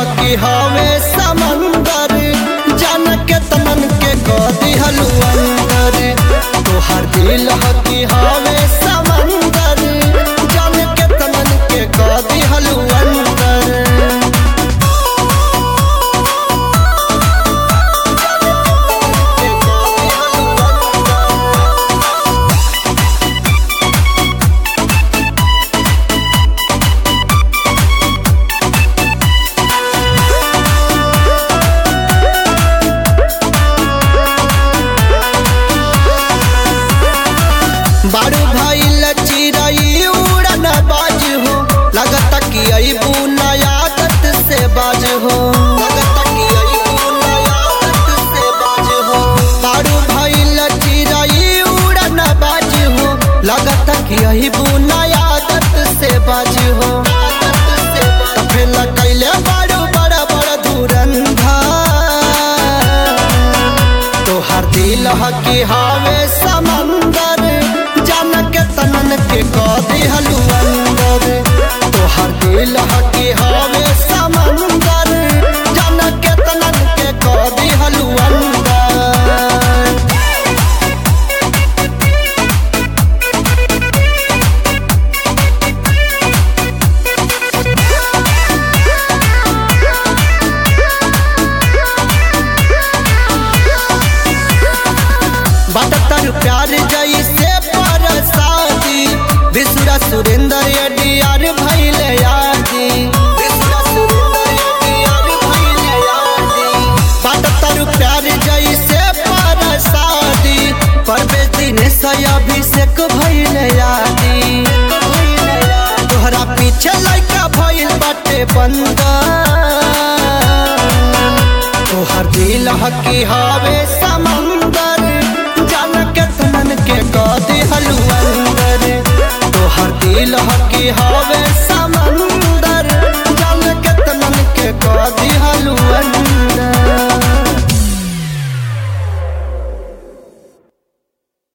कि हवे समंदर जान के तमन के कदी हलू अंदर तोहर दिल कि हवे समंदर जान के तमन के कदी हलू अंदर बारू भाई लचिरई उड़न बाज हो लगता कि अबू नयादत से बाज हो लगता कि अबू नयादत से बाज हो बारू भाई लचिरई उड़न बाज हो लगता कि अबू नयादत से बाज हो फेल कैले बारू बड़ा बड़ा धुरंधा तोहर दिल कि हवे समंदर जान के तनन के कदी हलू अंदर तोहर दिल कि हवे समंदर जान के तनन के कदी हलू अंदर बटतर प्यार जैसे परसादी विसुरा सुरेंद्र अडियार भैले यादी विसुरा सुरेंद्र अडियार भैले यादी बटतर प्यार जैसे परसादी परवेश दिनेश अभिषेक भैले यादी तोहरा पीछे लड़का भइल बाटे बंदा तोहर दिल कि हवे समंदर जान के तमन के कदी हलू अंदर तोहर दिल कि हवे समंदर